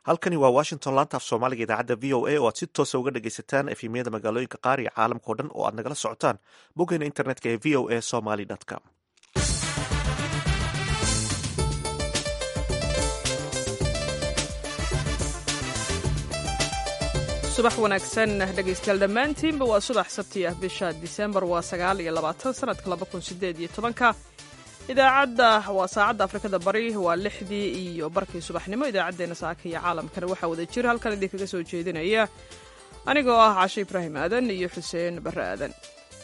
halkani waa washington laanta af soomaaliga idaacadda v o a oo aad si toosa uga dhegaysataan efemyada magaalooyinka qaar iyo caalamkao dhan oo aad nagala socotaan boggeena internetka ee v o a somaly com subax wanaagsan dhegaystayaal dhammaantiinba waa subax sabti ah bisha disembar waa sagaal iyo labaatan sanadka laba kun sideed iyo tobanka idaacadda waa saacadda afrikada bari waa lixdii iyo barkii subaxnimo idaacaddeenna saaka iyo caalamkana waxaa wada jira halkan idinkaga soo jeedinaya anigoo ah cashe ibraahim aadan iyo xuseen barre aadan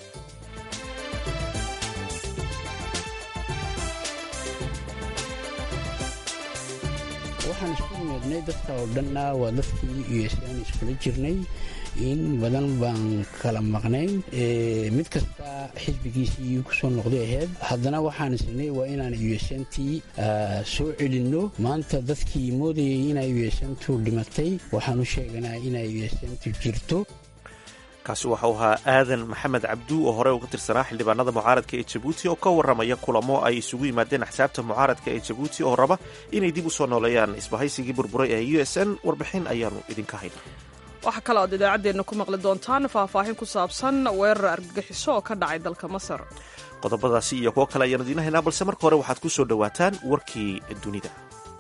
waxaan isku nimadnay dadka oo dhanna waa dadkii usan iskula jirnay in badan baan kala maqnayn mid kasta xisbigiisii kusoo noqday ahayd haddana waxaan isnay waa inaan usantii soo celinno maanta dadkii moodayay inay usantu dhimatay waxaan u sheeganaa inay usantu jirto kaasi waxau ahaa aadan maxamed cabdu oo hore uga tirsanaa xildhibaanada mucaaradka ee jabuuti oo ka warramaya kulamo ay isugu yimaadeen axsaabta mucaaradka ee jabuuti oo raba inay dib u soo nooleeyaan isbahaysigii burburay ee u s n warbixin ayaanu idinka hayna waxaa kaloo aad idaacaddeenna ku maqli doontaan faahfaahin ku saabsan weerar argagixiso oo ka dhacay dalka masar qodobadaasi iyo kuwo kale ayaanu idiin haynaa balse marka hore waxaad ku soo dhowaataan warkii dunida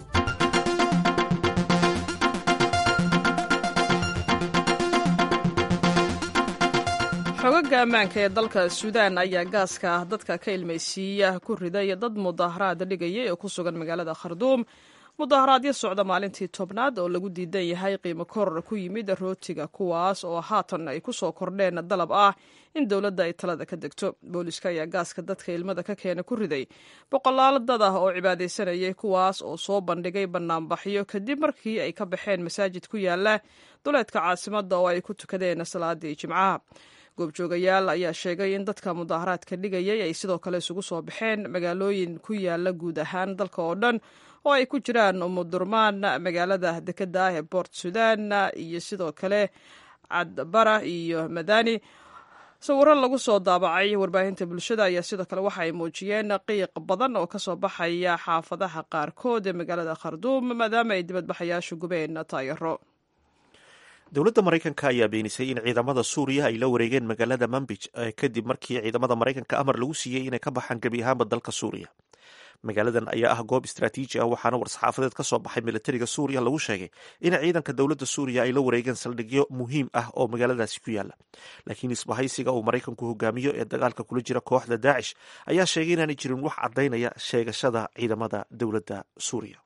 xogaga ammaanka ee dalka suudaan ayaa gaaska dadka ka ilmaysiiya ku riday dad mudaharaad dhigayay oo ku sugan magaalada kharduum mudaharaadyo socda maalintii tobnaad oo lagu diidan yahay qiimo koror ku yimid rootiga kuwaas oo haatan ay ku soo kordheen dalab ah in dowladda ay talada ka degto booliska ayaa gaaska dadka ilmada ka keena ku riday boqolaal dad ah oo cibaadaysanayay kuwaas oo soo bandhigay bannaanbaxyo kadib markii ay ka baxeen masaajid ku yaala duleedka caasimadda oo ay ku tukadeen salaadii jimcaha goobjoogayaal ayaa sheegay in dadka mudaharaadka dhigayay ay sidoo kale isugu soo baxeen magaalooyin ku yaala guud ahaan dalka oo dhan oo ay ku jiraan umudurmaan magaalada dekedda ah ee boort sudan iyo sidoo kale cadbara iyo madani sawiro lagu soo daabacay warbaahinta bulshada ayaa sidoo kale waxa ay muujiyeen qiiq badan oo kasoo baxaya xaafadaha qaarkood ee magaalada kharduum maadaama ay dibadbaxayaashu gubeen taayaro dowladda maraykanka ayaa beenisay in ciidamada suuriya ay la wareegeen magaalada manbij kadib markii ciidamada maraykanka amar lagu siiyey inay ka baxaan gebi ahaanba dalka suuriya magaaladan ayaa ah goob istraatiiji ah waxaana war-saxaafadeed ka soo baxay militariga suuriya lagu sheegay in ciidanka dowladda suuriya ay la wareegeen saldhigyo muhiim ah oo magaaladaasi ku yaala laakiin isbahaysiga uu maraykanku hogaamiyo ee dagaalka kula jira kooxda daacish ayaa sheegay inaanay jirin wax caddaynaya sheegashada ciidamada dowladda suuriya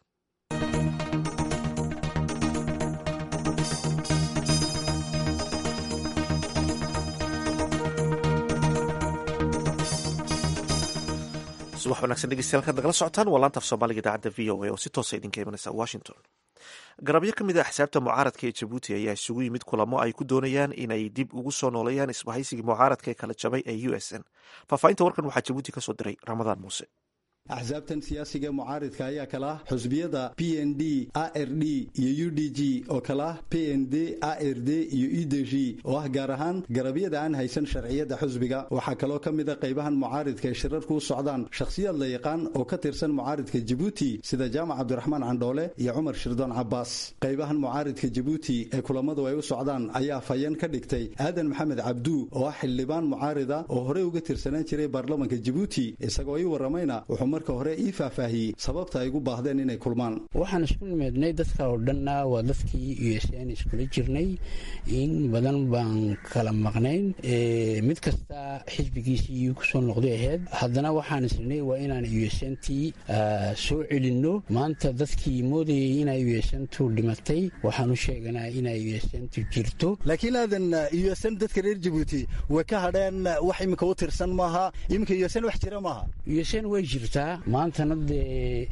subax wanagsan dhegeystayaal kaad nagala socotaan waa laanta af soomaaliga idaacadda v o a oo si toosa idinka imanaysa washington garabyo ka mid a axsaabta mucaaradka ee jabuuti ayaa isugu yimid kulamo ay ku doonayaan inay dib ugu soo nooleeyaan isbahaysigii mucaaradka ee kala jabay ee u s n faahfaahinta warkan waxaa jabuuti ka soo diray ramadaan muuse axsaabtan siyaasiga mucaaridka ayaa kala ah xusbiyada p n d a r d iyo u d g oo kala ah p n d a r d iyo e d g oo ah gaar ahaan garabyada aan haysan sharciyada xusbiga waxaa kaloo ka mid a qaybahan mucaaridka ee shirarku u socdaan shakhsiyaad la yaqaan oo ka tirsan mucaaridka jabuuti sida jaamac cabdiraxmaan candhoole iyo cumar shirdoon cabaas qaybahan mucaaridka jabuuti ee kulamadu ay u socdaan ayaa fayan ka dhigtay aadan maxamed cabdu oo ah xildhibaan mucaarida oo horey uga tirsanaan jiray baarlamanka jabuuti isagoo ii waramayna marka hore ii faahfaahiyey sababta ay ugu baahdeen inay kulmaan waxaan isku nimadnay dadka oo dhanna waa dadkii usan iskula jirnay in badan baan kala maqnayn mid kasta xisbigiisii kusoo noqday ahayd haddana waxaan isnay waa inaan usantii soo celinno maanta dadkii moodayay inay usantu dhimatay waxaan u sheeganaa inay usantu jirto laakiin aadan usan dadka reer jabuuti way ka hadheen wax iminka u tirsan maaha iminka usan wax jira maaha usan way jirtaa maantana dee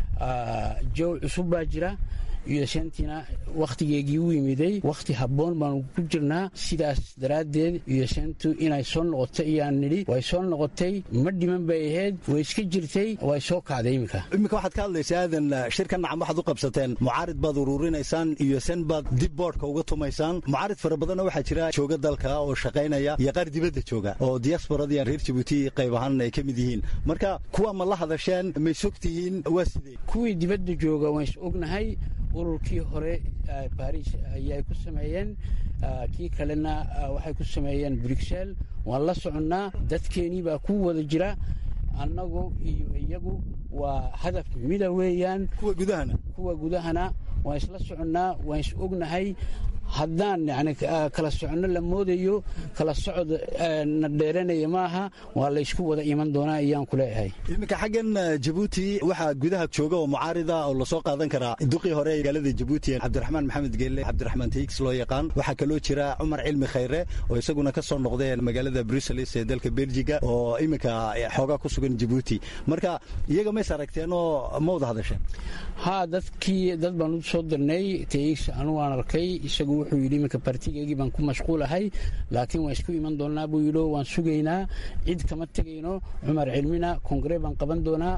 jow cusub baa jira usantina wakhtigeegii u yimiday wakhti habboon baanu ku jirnaa sidaas daraaddeed usantu inay soo noqoto iyaan nidhi way soo noqotay ma dhiman bay ahayd way iska jirtay way soo kacday iminka iminka waxaad ka hadlaysaa aadan shirkan nacam waxaad u qabsateen mucaarid baad uruurinaysaan usan baad dib boodhka uga tumaysaan mucaarid fara badanna waxaa jira jooga dalka oo shaqaynaya iyo qaar dibadda jooga oo diasbaradiian reer jabuuti qayb ahaan ay ka mid yihiin marka kuwa ma la hadasheen may sog tihiin waa sidee kuwii dibadda jooga waan is ognahay ururkii hore baris ayay ku sameeyeen kii kalena waxay ku sameeyeen bruxel waan la soconnaa dadkeenii baa ku wada jira annagu iyo iyagu waa hadaf mida weeyaan kuwa gudahana kuwa gudahana waan isla soconnaa waan is ognahay haddaan yani kala soconno la moodayo kala socod na dheeranaya maaha waa laysku wada iman doonaa ayaan ku leeyahay iminka xaggan jabuuti waxaa gudaha jooga oo mucaarida oo lasoo qaadan karaa duqii hore magaalada jabuuti cabdiraxmaan maxamed geelle cabdiraxmaan taigs loo yaqaan waxaa kaloo jira cumar cilmi khayre oo isaguna ka soo noqdeen magaalada bruseles ee dalka beljiga oo iminka xoogaa ku sugan jabuuti marka iyaga mays aragteen oo ma wada hadasheen ha dadkii dad baan u soo dirnay taigs anu waan arkay isagu wuxuu yidhi iminka bartigeygii baan ku mashquulahay laakiin waan isku iman doonnaa buu yidhi waan sugaynaa cid kama tegayno cumar cilmina kongre baan qaban doonaa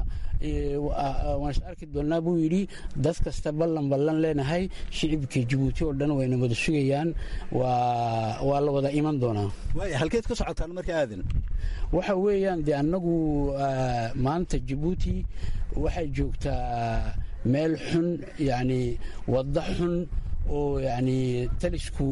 waan is arki doonnaa buu yidhi dad kasta ballan ballan leenahay shicibka jabuuti oo dhan wayna wada sugayaan waa la wada iman doonaa halkeed ka socotaan marka aadan waxa weeyaan dee annagu maanta jabuuti waxay joogtaa meel xun yacni waddo xun oo yacni talisku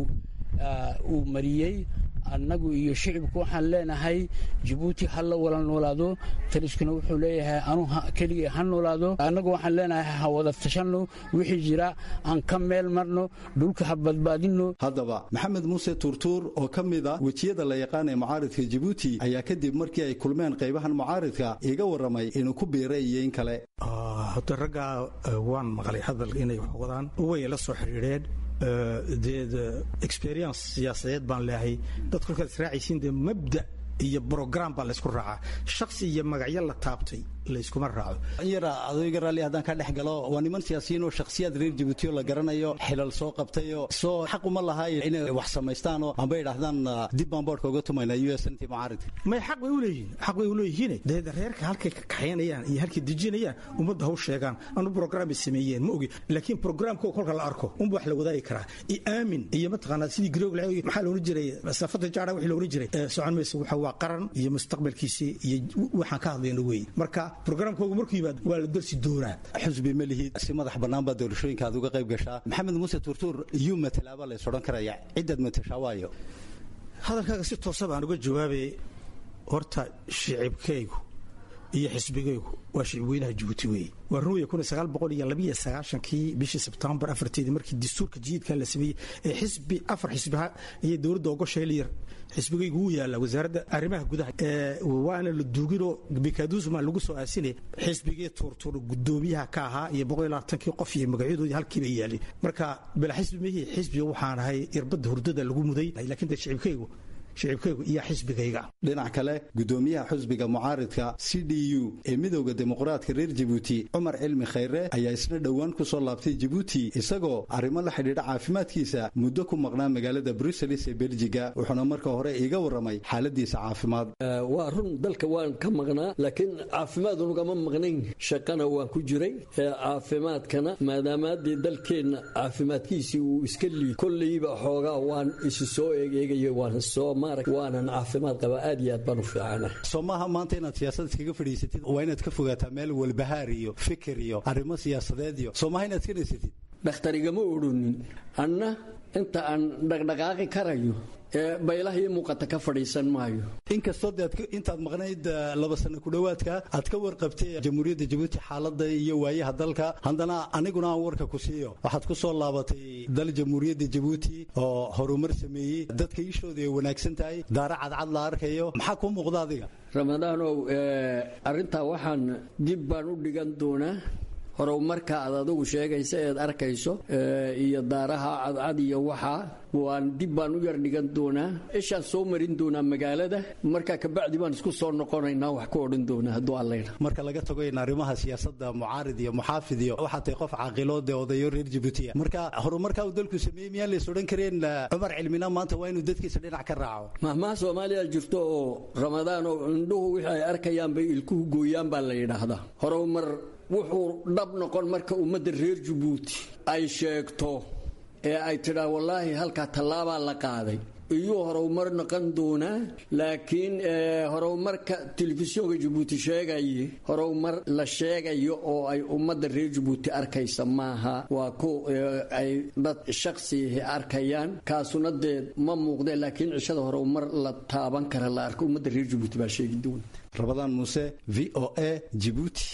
uu mariyey annagu iyo shicibku waxaan leenahay jabuuti ha la wala noolaado taliskuna wuxuu leeyahay anu keligii ha noolaado annagu waxaan leenahay ha wada tashanno wixii jira aan ka meel marno dhulka ha badbaadinno haddaba maxamed muuse tuurtuur oo ka mid a wejiyada la yaqaan ee mucaaridka jabuuti ayaa kadib markii ay kulmeen qaybahan mucaaridka iga warramay inuu ku biiray iyo in kale hota raggaa waan maqlay hadal inay wax wadaan way la soo xidhiidheen dee experience siyaasadeed baan leehay dad kolkaad israacaysiin dee mabda iyo brogram baa laysku raacaa shaksi iyo magacyo la taabtay layskuma raaco yara adayga raalli haddaan ka dhex galo waa niman siyaasiyiin oo shakhsiyaad reer jabuuti oo la garanayo xilal soo qabtayoo soo xaq uma lahay inay wax samaystaanoo amba idhaahdaan dib baan boodhka uga tumayna u s nt mucaaridka may xaq bay u leeyihiin xaq bay u leeyihiin dee reerka halkay ka kaxaynayaan iyo halkay dejinayaan ummadda haw sheegaan anu brogram bay sameeyeen ma ogi laakiin programko kolka la arko unba wax la wadaagi karaa i aamin iyo mataqaanaa sidii grog maxaa loola jiray safada jaara wixii loola jiray socon maysa waxa waa qaran iyo mustaqbalkiisii iyo waxaan ka hadlayno weeye marka brograamkoogu markuu yimaado waa la darsi doonaa xusbi ma lihid si madax bannaan baa doorashooyinka aad uga qayb gashaa maxamed muuse tuurtuur iyuu matalaaba lays odhan karaya ciddaad matashaa waayo hadalkaaga si toosa baan uga jawaabay horta shicibkaygu iyo xisbigaygu waa shicibweynaha jabuuti weeye waa ruuya kun sagaal boqol iyo labiyo sagaashankii bishii sebtembar afarteedii markii dastuurka jiidkan la sameeyey ee xisbi afar xisbiha iyo dowladda ogoshay layar xisbigaygu wuu yaallaa wasaaradda arrimaha gudaha waana la duuginoo bikadusma lagu soo aasinay xisbigii tuurtuur gudoomiyaha ka ahaa iyo boqol iyo labaatankii qof iyo magacyadoodii halkiiba yaalin marka bala xisbi mihii xisbiga waxaan ahay irbadda hurdada lagu muday laakiin de shicibkaygu shicibkaygu iyo xisbigayga dhinac kale gudoomiyaha xusbiga mucaaridka c d u ee midowda dimuqraadka reer jabuuti cumar cilmi khayre ayaa isna dhowaan ku soo laabtay jabuuti isagoo arrimo la xidhiidha caafimaadkiisa muddo ku maqnaa magaalada bruseles ee beljiga wuxuuna marka hore iiga warramay xaaladiisa caafimaad waa run dalka waan ka maqnaa laakiin caafimaad unugama maqnayn shaqana waan ku jiray caafimaadkana maadaamaadii dalkeenna caafimaadkiisii uu iska liid kolleyba xoogaa waan isu soo eegeegaya waan soo waanan caafimaad qaba aad iyo aad baan u fiicana soo maaha maanta inaad siyaasad iskaga fadhiisatid waa inaad ka fogaataa meel walbahaar iyo fikir iyo arrimo siyaasadeed iyo soo maaha inaad iska naysatid dhakhtarigama odhonin anna inta aan dhaqdhaqaaqi karayo ee baylaha ii muuqata ka fadhiisan maayo inkastoo de intaad maqnayd laba sano ku dhowaadka aad ka warqabtay jamhuuriyadda jabuuti xaaladda iyo waayaha dalka haddana aniguna aan warka ku siiyo waxaad ku soo laabatay dal jamhuuriyadda jabuuti oo horumar sameeyey dadka iishooda ay wanaagsan tahay daara cadcad la arkayo maxaa kuu muuqda adiga ramadaanow arrintaa waxaan dib baan u dhigan doonaa horumarka aad adigu sheegaysa eed arkayso iyo daaraha cadcad iyo waxaa waan dib baan u yar dhigan doonaa ishaan soo marin doonaa magaalada markaa kabacdi baan isku soo noqonaynaa wax ku odhan doonaa hadduu allayna marka laga tago in arrimaha siyaasadda mucaarid iyo muxaafid iyo waxaa tahay qof caaqilood ee odayo reer jabuutiya marka horumarka uu dalku sameeyey miyaan lays odhan kareen cumar cilmina maanta waa inuu dadkiisa dhinac ka raaco mahmaha soomaaliya jirto oo ramadaan oo indhuhu wixii ay arkayaan bay ilkuhu gooyaan baa la yidhaahdaa horumar wuxuu dhab noqon marka ummadda reer jabuuti ay sheegto ee ay tidhaa wallaahi halkaa tallaabaa la qaaday iyuu horumar noqon doonaa laakiin horumarka telefisyoonka jabuuti sheegaye horumar la sheegayo oo ay ummadda reer jabuuti arkaysa maaha waa ku ay dad shaksihi arkayaan kaasuna dee ma muuqdeen laakiin cishada horumar la taaban kara la arko ummadda reer jabuuti baa sheegi doona rabadaan muuse v o a jibuuti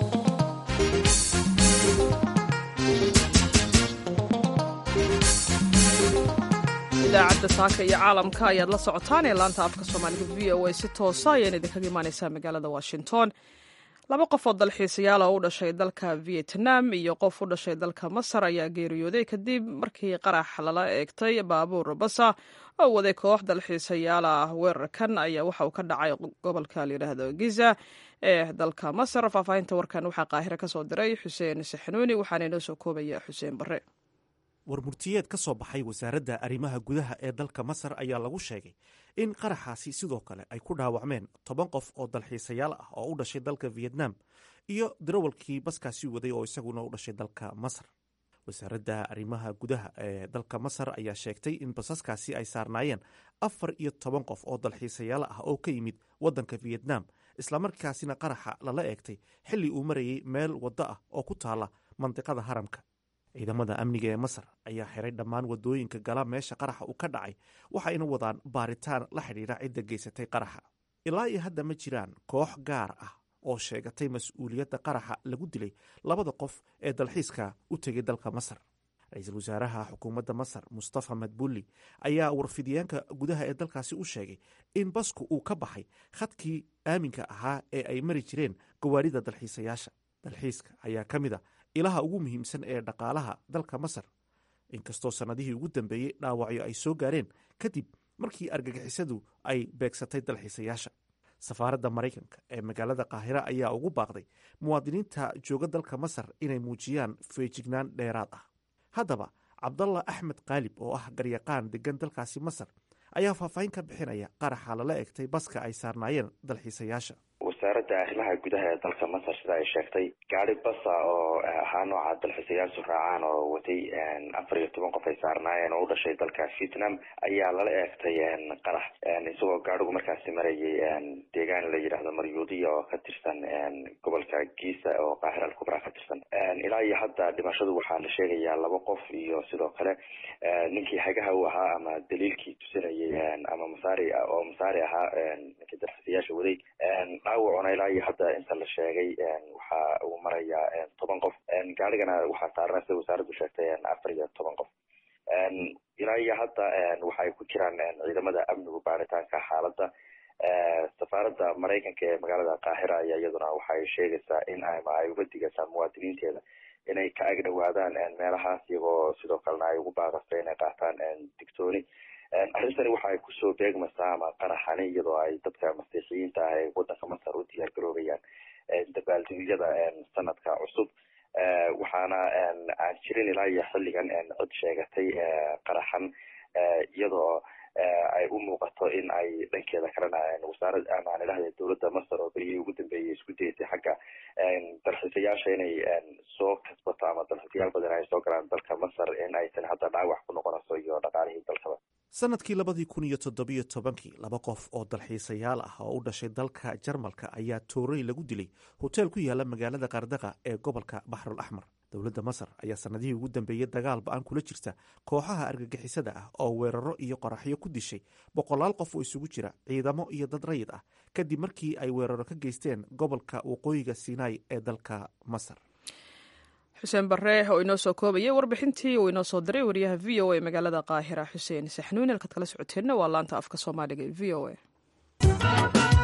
idaacadda saaka iyo caalamka ayaad la socotaan ee laanta afka soomaaliga v o a si toosa ayaan idinkaga imaaneysaa magaalada washington laba qof oo dalxiisayaal oo u dhashay dalka vietnam iyo qof u dhashay dalka masar ayaa geeriyooday kadib markii qarax lala eegtay baabuur basa oo waday koox dalxiisayaal ah weerarkan ayaa waxa uu ka dhacay gobolka layidhaahdo giza ee dalka masar faahfaahinta warkan waxaa qaahiro ka soo diray xuseen saxanuuni waxaana inoo soo koobaya xuseen barre warmurtiyeed ka soo baxay wasaaradda arrimaha gudaha ee dalka masar ayaa lagu sheegay in qaraxaasi sidoo kale ay ku dhaawacmeen toban qof oo dalxiisayaal ah oo u dhashay dalka vietnam iyo darawalkii baskaasi waday oo isaguna u dhashay dalka masar wasaaradda arrimaha gudaha ee dalka masar ayaa sheegtay in basaskaasi ay saarnaayeen afar iyo toban qof oo dalxiisayaal ah oo ka yimid waddanka vietnam islamarkaasina qaraxa lala eegtay xilli uu marayay meel waddo ah oo ku taala mandiqada haramka ciidamada amniga ee masar ayaa xiray dhammaan wadooyinka gala meesha qaraxa uu ka dhacay waxayna wadaan baaritaan la xidhiidha cidda geysatay qaraxa ilaa iyo hadda ma jiraan koox gaar ah oo sheegatay mas-uuliyadda qaraxa lagu dilay labada qof ee dalxiiska u tegay dalka masar ra-iisul wasaaraha xukuumadda masar mustafa madbulli ayaa warfidyaanka gudaha ee dalkaasi u sheegay in basku uu ka baxay khadkii aaminka ahaa ee ay mari jireen gawaarida dalxiisayaasha dalxiiska ayaa ka mid a ilaha ugu muhiimsan ee dhaqaalaha dalka masar inkastoo sannadihii ugu dambeeyey dhaawacyo ay soo gaareen kadib markii argagixisadu ay beegsatay dalxiisayaasha safaaradda maraykanka ee magaalada qaahira ayaa ugu baaqday muwaadiniinta jooga dalka masar inay muujiyaan feejignaan dheeraad ah haddaba cabdalla axmed kaalib oo ah garyaqaan degan dalkaasi masar ayaa faahfaahin ka bixinaya qaraxa lala egtay baska ay saarnaayeen dalxiisayaasha wasaaradda arrimaha gudaha ee dalka masar sida ay sheegtay gaari basa oo ahaa nooca dalxiisayaashu raacaan oo watay afar iyo toban qof ay saarnaayeen oo u dhashay dalka vietnam ayaa lala eegtay qarax isagoo gaadhigu markaasi marayay deegaan la yidhaahdo maryuudiya oo ka tirsan gobolka giisa oo qaahir al kubra ka tirsan ilaa iyo hadda dhimashadu waxaa la sheegayaa laba qof iyo sidoo kale ninkii hagaha u ahaa ama daliilkii tusinayay ama masaari oo masaari ahaa ninkii dalxiisayaasha waday dhaawacuna ilaa iyo hadda inta la sheegay waxa uu marayaa toban qof gaarigana waxaa saarna sida wasaaraddu sheegtay afar iyo toban qof ilaa iyo hadda waxaay ku jiraan ciidamada amnigu baaritaanka xaaladda safaaradda maraykanka ee magaalada qaahira ayaa iyaduna waxay sheegaysaa in ama ay uga digaysaa muwaadiniinteeda inay ka agdhowaadaan meelahaas iyagoo sidoo kalena ay ugu baaqasa inay qaataan digtooni arrintani waxa ay kusoo beegmaysaa ama qaraxani iyadoo ay dadka masiixiyiinta ah ee waddanka masar u diyaar garoobayaan dabaaldegyada sanadka cusub waxaana aan jirin ilaa iyo xilligan cid sheegatay qaraxan iyadoo ay u muuqato in ay dhankeeda kalena wasaarad amaan idhahda dowladda masar oo berihii ugu dambeeyay isku daysay xagga dalxiisayaasha inay soo kasbato ama dalxiisayaal badan ay soo galaan dalka masar in aysan hadda dhaawac ku noqonayso iyo dhaqaalihii dalkaba sanadkii labadii kun iyo toddobiyo tobankii laba qof oo dalxiisayaal ah oo u dhashay dalka jarmalka ayaa toorey lagu dilay hoteel ku yaala magaalada qardaqa ee gobolka baxrul axmar dowladda masar ayaa sanadihii ugu dambeeyey dagaal ba-an kula jirta kooxaha argagixisada ah oo weeraro iyo qoraxyo ku dishay boqolaal qof oo isugu jira ciidamo iyo dad rayid ah kadib markii ay weeraro ka geysteen gobolka waqooyiga sinai ee dalka masar xuseen barre oo inoo soo koobayay warbixintii uu inoo soo diray wariyaha v o a magaalada qaahira xuseen saxnuun halkaad kala socoteenna waa laanta afka soomaaliga ee v o a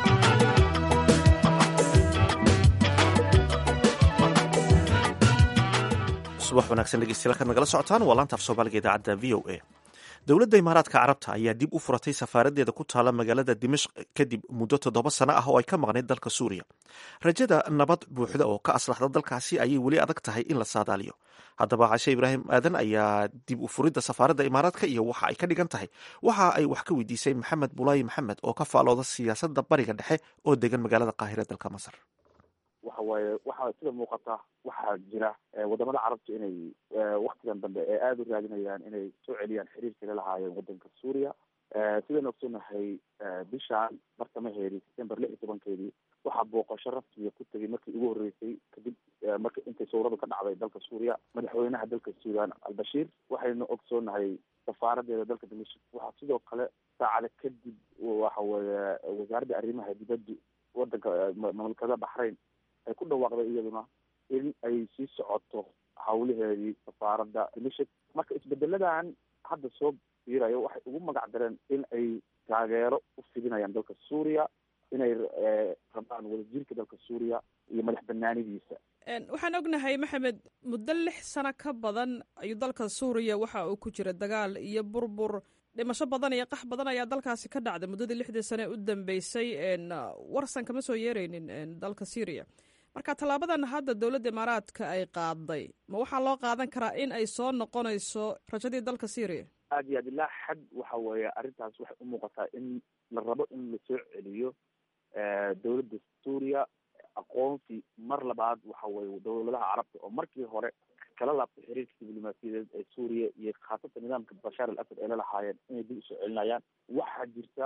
subax wanaagsan dhegeystayaal kaad nagala socotaan waa laanta af soomaaliga idaacadda v o a dowladda imaaraadka carabta ayaa dib u furatay safaaraddeeda ku taala magaalada dimashq kadib muddo toddoba sano ah oo ay ka maqnayd dalka suuriya rajada nabad buuxda oo ka aslaxda dalkaasi ayay weli adag tahay in la saadaaliyo haddaba cashe ibraahim aadan ayaa dib u furidda safaaradda imaaraadka iyo waxa ay ka dhigan tahay waxa ay wax ka weydiisay maxamed bulaayi maxamed oo ka faalooda siyaasadda bariga dhexe oo degan magaalada qaahira dalka masar waxa waaye waxaa sida muuqata waxaa jira wadamada carabta inay waktigan dambe ee aada u raadinayaan inay soo celiyaan xiriirkii la lahaayeen wadanka suuriya sidaynu ogsoonahay bishaan bartamaheedii september lix iyo tobankeedii waxaa booqasho rasmiga ku tegay markii ugu horreysay kadib marka intay sawradu ka dhacday dalka suuriya madaxweynaha dalka suudaan albashiir waxaynu ogsoonahay safaaradeeda dalka dimashik waxaa sidoo kale saacada kadib waxa weeye wasaaradda arrimaha dibadda wadanka mamlakada baxrayn ay ku dhawaaqday iyaduna in ay sii socoto hawlaheedii safaaradda dimashik marka isbedeladan hadda soo fiirayo waxay ugu magac dareen in ay taageero u fidinayaan dalka suuriya inay rabaan wadajirka dalka suuriya iyo madax banaanidiisa waxaan ognahay maxamed muddo lix sano ka badan ayuu dalka suuriya waxa uu ku jira dagaal iyo burbur dhimasho badan iyo qax badan ayaa dalkaasi ka dhacday muddadii lixdii sane u dambeysay warsan kama soo yeereynin dalka syriya marka tallaabadan hadda dowladda imaaraadka ay qaaday ma waxaa loo qaadan karaa in ay soo noqonayso rajadii dalka syriya aad iyo aad ilaa xad waxa weeye arrintaas waxay u muuqataa in la rabo in lasoo celiyo dowladda suuriya aqoonsi mar labaad waxa weye dowladaha carabta oo markii hore kala laabtay xiriirka diblomaasiyadeed ee suuriya iyo khaasatan nidaamka bashaar al asad ay la lahaayeen inay dib usoo celinayaan waxaa jirta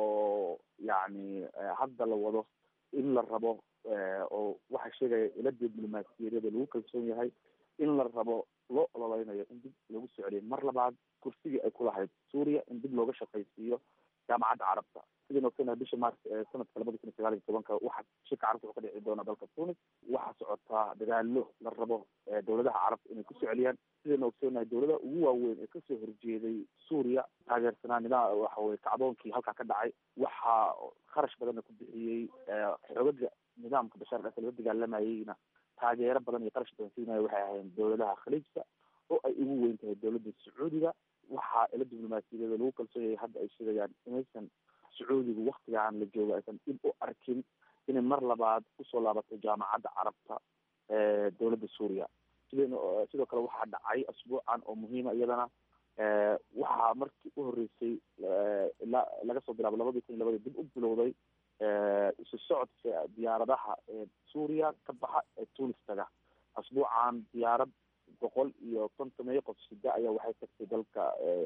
oo yacni hadda la wado in la rabo oo waxaa sheegaya ila diblomaasiyadeeda lagu kalsoon yahay in la rabo loo ololeynayo in dib lagu soo celiyo mar labaad kursigii ay ku lahayd suuriya in dib looga shaqaysiiyo jaamacadda carabta sidaynu ogsonahay bisha maars ee sanadka labada kun iyo sagaal iyo tobanka waxaa shirka carabta wuxuu ka dhici doona dalka tunis waxaa socotaa dadaalo la rabo dowladaha carabta inay kusoo celiyaan sidaynu ogsonahay dowladaha ugu waaweyn ee kasoo horjeeday suuriya taageersanaa nidaam waxa weye kacdoonkii halkaa ka dhacay waxaa kharash badanna ku bixiyey xoogaga nidaamka bashaar al asad la dagaalamayeyna taageero badan iyo qarash badan siinaya waxay ahayn dowladaha khaliijka oo ay ugu weyn tahay dowladda sacuudiga waxaa ila diblomaasiyadeeda lagu kalsoon yahay hadda ay sheegayaan inaysan sacuudigu waktigaan la joogo aysan dib u arkin inay mar labaad kusoo laabato jaamacadda carabta ee dowladda suuriya sidaynu sidoo kale waxaa dhacay asbuucan oo muhiima iyadana waxaa markii u horreysay ilaa laga soo bilaabo labadii kun iyo labadii dib u bilowday isu socodka diyaaradaha ee suuriya ka baxa ee tunis taga asbuucan diyaarad boqol iyo konton iyo qof sida ayaa waxay tagtay dalka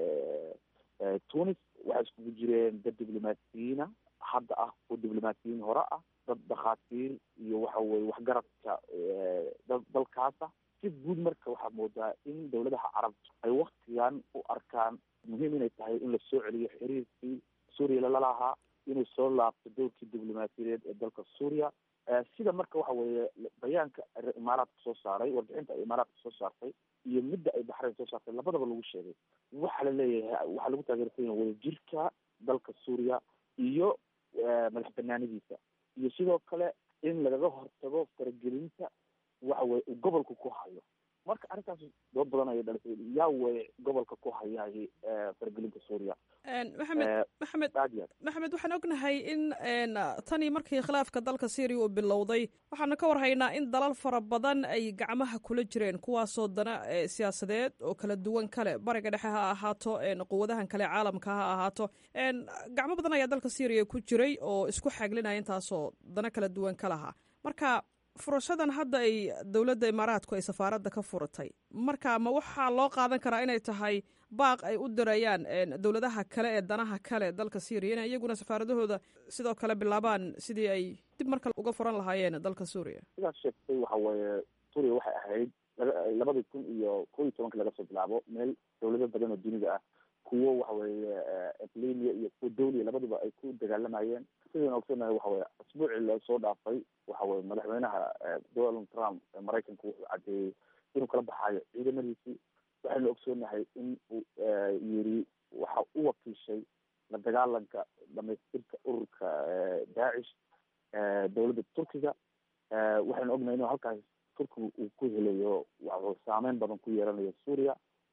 tunis waxay iskugu jireen dad diblomaasiyiina hadda ah oo diblomaasiyiin hore ah dad dhakhaatiir iyo waxa weye waxgaradka dad dalkaasa si guud marka waxaad moodaa in dowladaha carabta ay waktigan u arkaan muhiim inay tahay in la soo celiyo xiriirkii suuriya lalahaa inay soo laabto dowrkii diblomaasiyadeed ee dalka suuriya sida marka waxa weeye bayaanka imaaraadka soo saaray warbixinta ay imaaraadka soo saartay iyo midda ay baxrayn soo saartay labadaba lagu sheegay waxaa la leeyahay waxaa lagu taageersan yahay wadajirka dalka suuriya iyo madax banaanidiisa iyo sidoo kale in lagaga hortago faragelinta waxa weye uu gobolka ku hayo marka arrintaas dood badan ayay dhalisay yaa weye gobolka ku hayay faragelinta suuriya maxamed maxamed maxamed waxaan ognahay in tanii markii khilaafka dalka syriya uu bilowday waxaanu ka warhaynaa in dalal fara badan ay gacmaha kula jireen kuwaasoo dana siyaasadeed oo kala duwan kale bariga dhexe ha ahaato quwadahan kale caalamka ha ahaato gacmo badan ayaa dalka syriya ku jiray oo isku xaglinaya intaasoo dana kala duwan ka lahaa marka furashadan hadda ay dowladda imaaraadku ay safaaradda ka furatay marka ma waxaa loo qaadan karaa inay tahay baaq ay u dirayaan dowladaha kale ee danaha kale dalka syriya inay iyaguna safaaradahooda sidoo kale bilaabaan sidii ay dib markale uga furan lahaayeen dalka suuriya sidaas sheegtay waxa weeye suuriya waxay ahayd labadii kun iyo ko iyo tobanka laga soo bilaabo meel dowlado badan oo dunida ah kuwo waxa weeye eqlimia iyo kuwo dawliya labaduba ay ku dagaalamayeen sidaynu ogsonahay waxa weye asbuucii lasoo dhaafay waxa weye madaxweynaha donald trump ee maraykanka wuxuu caddeeyey inuu kala baxaayo ciidamadiisii waxaynu ogsoonahay in uu yiri waxa u wakiishay la dagaalanka dhamaystirka ururka daacish dowladda turkiga waxaynu ognahay inuu halkaas turkiga uu ku helayo waxuu saameyn badan ku yeelanayo suuriya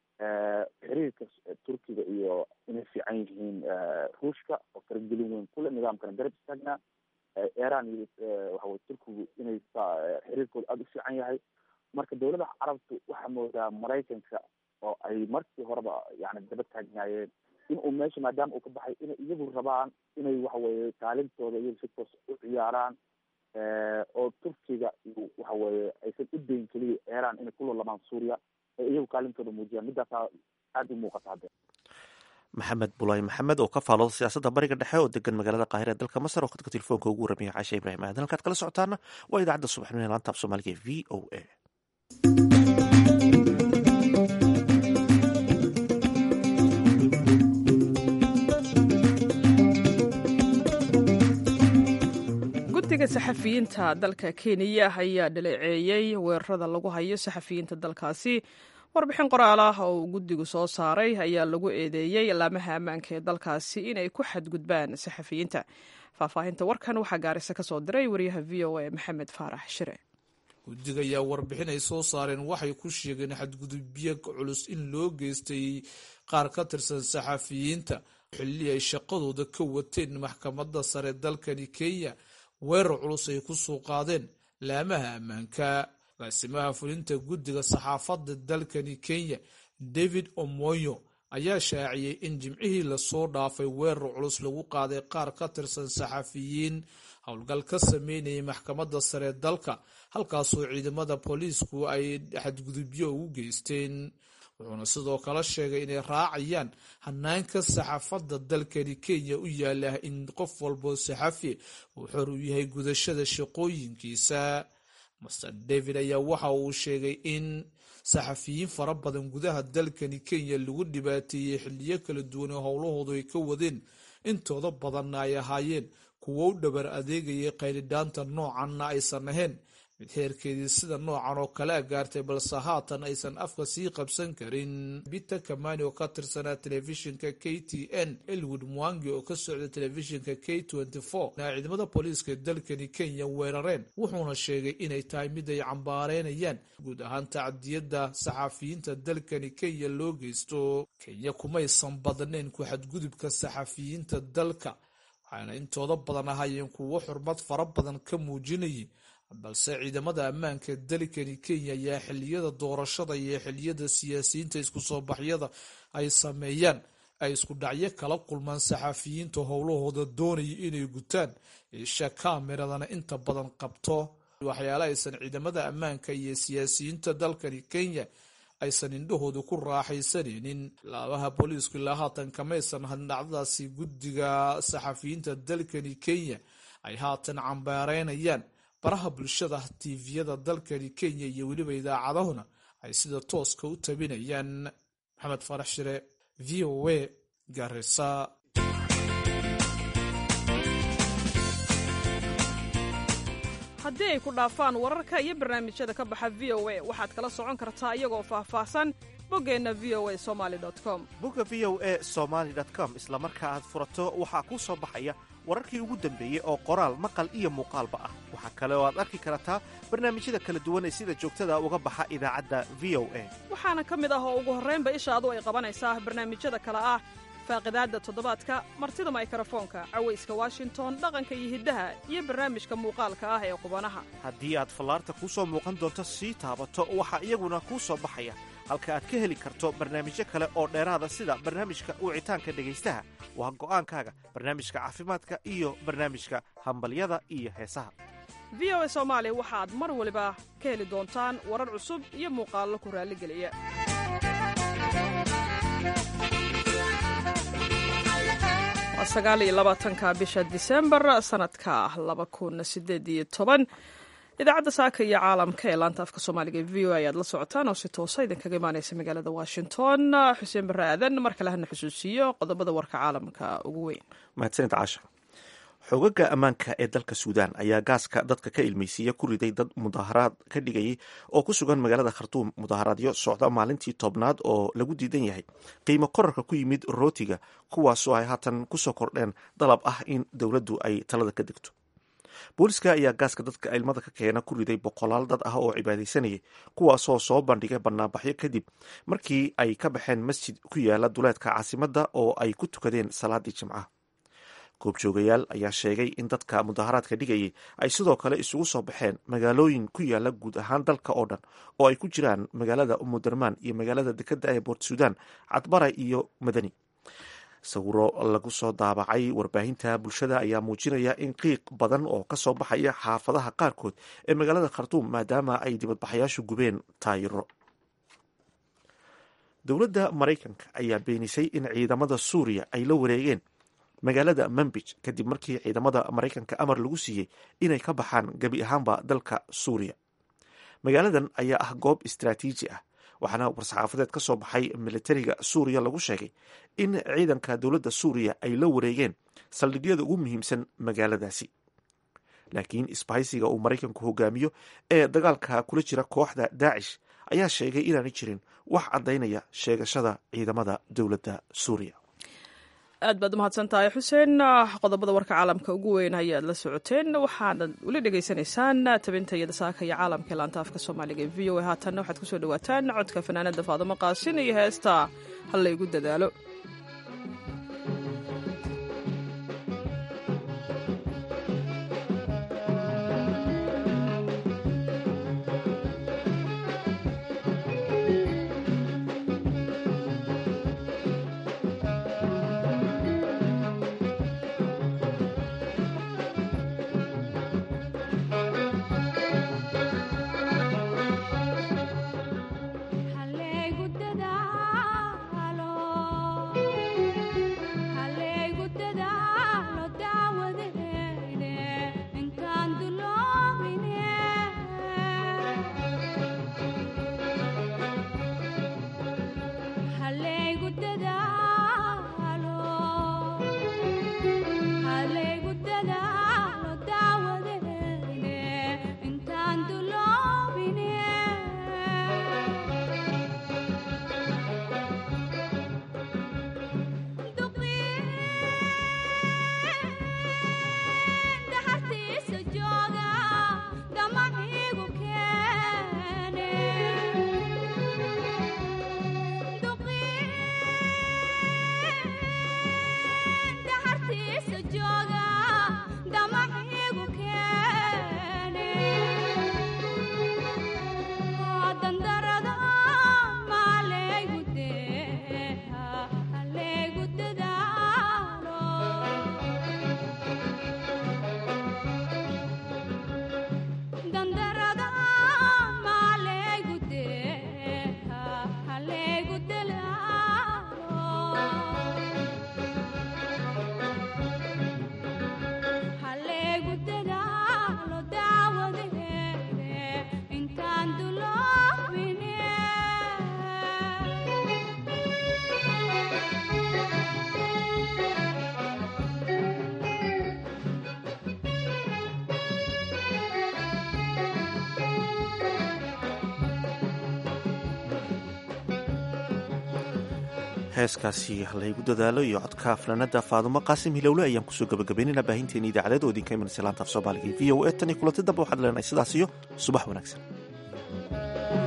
xiriirka turkiga iyo inay fiican yihiin ruushka oo faragelin weyn kule nidaamkana garab istaagnaa iran iyo waxaweye turkigu inay xiriirkooda aada u fiican yahay marka dowladaha carabtu waxaa moodaa maraykanka oo ay markii horeba yani daba taagnaayeen in uu meesha maadaama uu ka baxay inay iyagu rabaan inay waxaweye kaalintooda iyagu si toos u ciyaaraan oo turkiga waxaweye aysan u dayn keliya iran inay ku lolamaan suuriya ee iyagu kaalintooda muujiyaan middaasaa aada u muuqata hadde maxamed bulaay maxamed oo ka faalooda siyaasadda bariga dhexe oo degan magaalada qaahira ee dalka masar oo khadka telefoonka ugu warramaya caashe ibraahim aadan halkaad kala socotaana waa idaacadda subaxnimo ee laanta af soomaaliga ee v o a guddiga saxafiyiinta dalka kenya ayaa dhaleeceeyey weerarada lagu hayo saxafiyiinta dalkaasi warbixin qoraal ah oo uu guddigu soo saaray ayaa lagu eedeeyey laamaha ammaanka ee dalkaasi inay ku xadgudbaan saxafiyiinta faahfaahinta warkan waxaa gaarisa ka soo diray wariyaha v o a maxamed faarax shire guddiga ayaa warbixin ay soo saareen waxay ku sheegeen xadgudubyo culus in loo geystay qaar ka tirsan saxafiyiinta xilli ay shaqadooda ka wateen maxkamadda sare dalkani kenya weerar culus ay ku soo qaadeen laamaha ammaanka agaasimaha fulinta guddiga saxaafadda dalkani kenya david omoyo ayaa shaaciyey in jimcihii lasoo dhaafay weerar culus lagu qaaday qaar ka tirsan saxafiyiin howlgal ka sameynayay maxkamadda sare dalka halkaasoo ciidamada booliisku ay xadgudubyo ugu geysteen wuxuuna sidoo kale sheegay inay raacayaan hanaanka saxaafadda dalkani kenya u yaala in qof walboo saxafi uu xor u yahay gudashada shaqooyinkiisa master david ayaa waxa uu sheegay in saxafiyiin fara badan gudaha dalkani kenya lagu dhibaateeyey xiliyo kala duwan oo howlahoodu ay ka wadeen intooda badanna ay ahaayeen kuwo u dhabar adeegayay qaylidhaanta noocanna aysan ahayn mid heerkeedii sida noocan oo kale a gaartay balse haatan aysan afka sii qabsan karin peter kamani oo ka tirsanaa telefishinka k t n elwood mwangi oo ka socda telefishinka k na ciidamada booliiska ee dalkani kenya weerareen wuxuuna sheegay inay tahay mid ay cambaareynayaan guud ahaan tacdiyadda saxafiyiinta dalkani kenya loo geysto kenya kumaysan badnayn ku xadgudubka saxafiyiinta dalka waxaana intooda badan ahaayeen kuwo xurmad fara badan ka muujinayay balse ciidamada ammaanka ee dalkani kenya ayaa xiliyada doorashada iyo xiliyada siyaasiyiinta isku soo baxyada ay sameeyaan ay isku dhacyo kala kulmaan saxafiyiinta howlahooda doonaya inay gutaan isha kameradana inta badan qabto waxyaale aysan ciidamada ammaanka iyo siyaasiyiinta dalkani kenya aysan indhahooda ku raaxaysanaynin laabaha booliisku ilaa haatan kamaysan hadin dhacdadaasi guddiga saxafiyiinta dalkani kenya ay haatan cambaareynayaan baraha bulshada tiiviyada dalkani kenya iyo weliba idaacadahuna ay sida tooska u tabinayaan maxamed farax shire v o a garisa haddii ay ku dhaafaan wararka iyo barnaamijyada ka baxa v o a waxaad kala socon kartaa iyagoo faahfaahsan boggeenna v o a somaali com bogga v o a somaali com isla marka aad furato waxaa kuu soo baxaya wararkii ugu dambeeyey oo qoraal maqal iyo muuqaalba ah waxaa kale oo aad arki kartaa barnaamijyada kala duwan ee sida joogtada uga baxa idaacadda v o a waxaana ka mid ah oo ugu horraynba ishaadu ay qabanaysaa barnaamijyada kale ah faaqidaadda toddobaadka martida maykarafoonka cawayska washington dhaqanka iyo hiddaha iyo barnaamijka muuqaalka ah ee qubanaha haddii aad fallaarta kuu soo muuqan doonto sii taabato waxaa iyaguna kuu soo baxaya halka aad ka heli karto barnaamijyo kale oo dheeraada sida barnaamijka wicitaanka dhegaystaha waa go'aankaaga barnaamijka caafimaadka iyo barnaamijka hambalyada iyo heesaha v o a soomaali waxaad mar waliba ka heli doontaan warar cusub iyo muuqaallo ku raalligeliya waa sagaal iyo labaatanka bisha disembar sanadka laba kun sideed iyo toban idaacadda saaka iyo caalamka ee laanta afka soomaaliga v o a ayaad la socotaan oo si toosa idinkaga imaaneysa magaalada washington xuseen barre aadan mar kale hana xusuusiyo qodobada warka caalamka ugu weyn mahadsanid caasha xogaga ammaanka ee dalka suudaan ayaa gaaska dadka ka ilmeysiiya ku riday dad mudaaharaad ka dhigayay oo ku sugan magaalada khartuum mudaaharaadyo socda maalintii tobnaad oo lagu diidan yahay qiimo korarka ku yimid rootiga kuwaasoo ay haatan kusoo kordheen dalab ah in dowladdu ay talada ka degto booliska ayaa gaaska dadka ilmada ka keena ku riday boqolaal dad ah oo cibaadaysanayay kuwaasoo soo bandhigay banaanbaxyo kadib markii ay ka baxeen masjid ku yaala duleedka caasimadda oo ay ku tukadeen salaadii jimcaha goobjoogayaal ayaa sheegay in dadka mudaharaadka dhigayay ay sidoo kale isugu soo baxeen magaalooyin ku yaala guud ahaan dalka oo dhan oo ay ku jiraan magaalada umudarmaan iyo magaalada dekeda ee boort sudan cadbara iyo madani sawiro lagu soo daabacay warbaahinta bulshada ayaa muujinaya in qiiq badan oo kasoo baxaya xaafadaha qaarkood ee magaalada khartuum maadaama ay dibadbaxayaashu gubeen taayiro dowladda maraykanka ayaa beenisay in ciidamada suuriya ay la wareegeen magaalada manbij kadib markii ciidamada maraykanka amar lagu siiyey inay ka baxaan gebi ahaanba dalka suuriya magaaladan ayaa ah goob istraatiiji ah waxaana war-saxaafadeed ka soo baxay militariga suuriya lagu sheegay in ciidanka dowladda suuriya ay la wareegeen saldhigyada ugu muhiimsan magaaladaasi laakiin isbahaysiga uu maraykanku hogaamiyo ee dagaalka kula jira kooxda daacish ayaa sheegay inaanay jirin wax caddaynaya sheegashada ciidamada dowladda suuriya aad baad umahadsan tahay xuseen qodobada warka caalamka ugu weyn ayaad la socoteen waxaanad weli dhegaysanaysaan tabinta iyo dasaaka iyo caalamka ee laanta afka soomaaliga ee v o a haatanna waxaad kusoo dhawaataan codka fanaanada faadimo qaasin iyo heesta halla igu dadaalo heeskaasi halaygu dadaalo iyo codka fanaanada faadumo qaasim hilowle ayaan kusoo gabagabaynayna baahinteeni idaacadeed oo idinka imanaysa laanta af soomaaliga v o e tan iyo kulanti dambe waxaad leenahay sidaas iyo subax wanaagsan